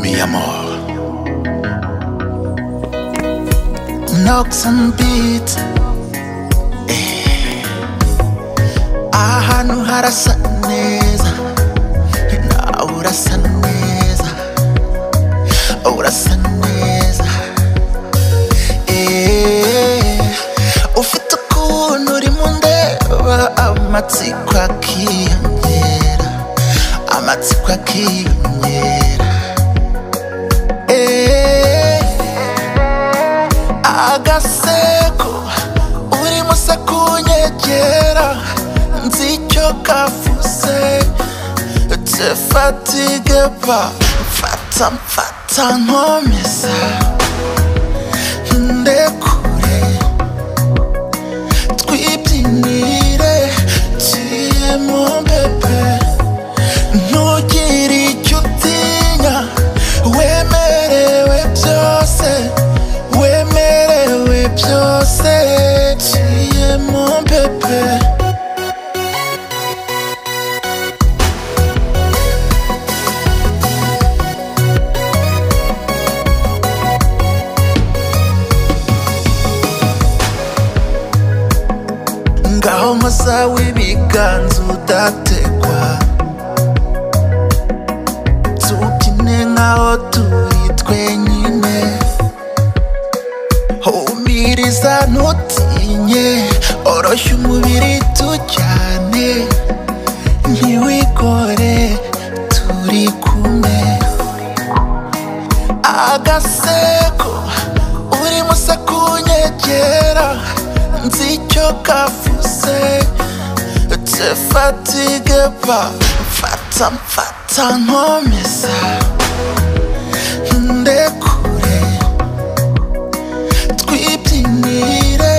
mi amor. Knocks and beat. Eh. Ahantu harasa neza. You know, urasa neza. Urasa neza. Eh. Ufite ukuntu urimo undeba amatsiko akiyongera. Amatsiko akiyongera. Eh. agaseko urimo se kunyegera nzi icyo kavuze te fatigue pa mfata mfata nkomeza ndekure twibyinire ciye mu bebe ntugire icyo utinya wemerewe byose wemerewe byose ciye mu bebe ngaho musa w'ibiganza udategwa tubyine nkaho turi twenyine humiriza ntutinye oroshya umubiri tujyane ntiwikore turi kumwe agaseko urimo se kunyegera nzi icyo kavuze te fatigue pa mfata mfata nkomeza ndekure twibyinire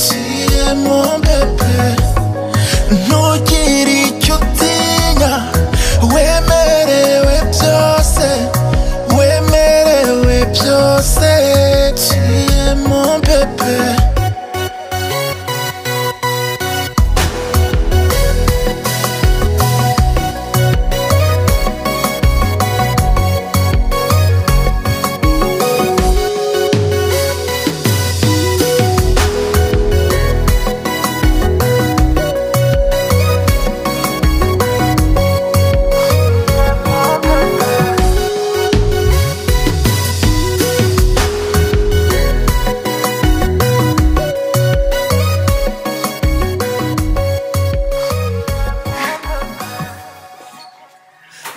ciye mu bebe ntugire icyo utinya wemerewe byose wemerewe byose ciye mu bebe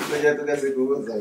Tujya tugaseka ubuza